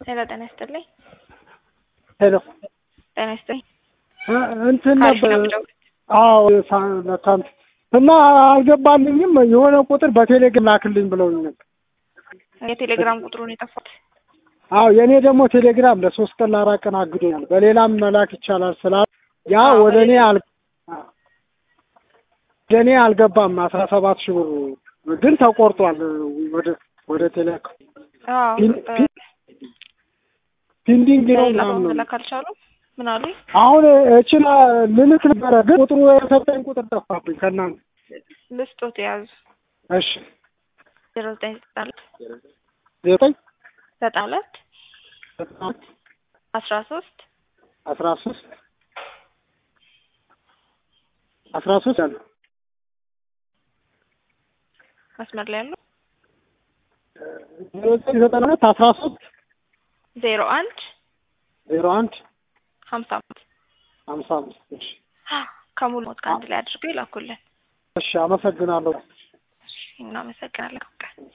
ሄሎ ጤና ይስጥልኝ። ሄሎ ጤና ይስጥልኝ። እንትን አሪፍ ነበር ነው የምደውለው። አዎ ሳንት እና አልገባልኝም። የሆነ ቁጥር በቴሌግራም ላክልኝ ብለውኝ ነበር። የቴሌግራም ቁጥሩን የጠፋት አዎ የእኔ ደግሞ ቴሌግራም ለሶስት ቀን ለአራት ቀን አግዶኛል። በሌላም መላክ ይቻላል ስላል ያ አዎ፣ ወደ እኔ በሌላ- አል ወደ እኔ አልገባም። አስራ ሰባት ሺህ ብሩ ግን ተቆርጧል። ወደ ወደ ቴሌ አዎ ፒን- በ- ፒን- ፒንዲንግ ነው በሌላ ምናምን ነው። መላክ አልቻሉም። ምን አሉኝ? አሁን እችላ ልልክ ነበረ ግን ቁጥሩ የሰጠኝ ቁጥር ጠፋብኝ ከእናንተ። ልስጦት የያዙ እሺ ዜሮ ዘጠኝ ዘጠና ሁለት ዘጠኝ ዘጠና ሁለት ዘጠና ሁለት አስራ ሶስት አስራ ሶስት አስራ ሶስት አለ መስመር ላይ ያሉ ዜሮ ዘጠኝ ዘጠና ሁለት አስራ ሶስት ዜሮ አንድ ዜሮ አንድ ሀምሳ አምስት ሀምሳ አምስት እሺ ከሙሉ ሞት ከአንድ ላይ አድርገው ይላኩልን። እሺ አመሰግናለሁ። እናመሰግናለን።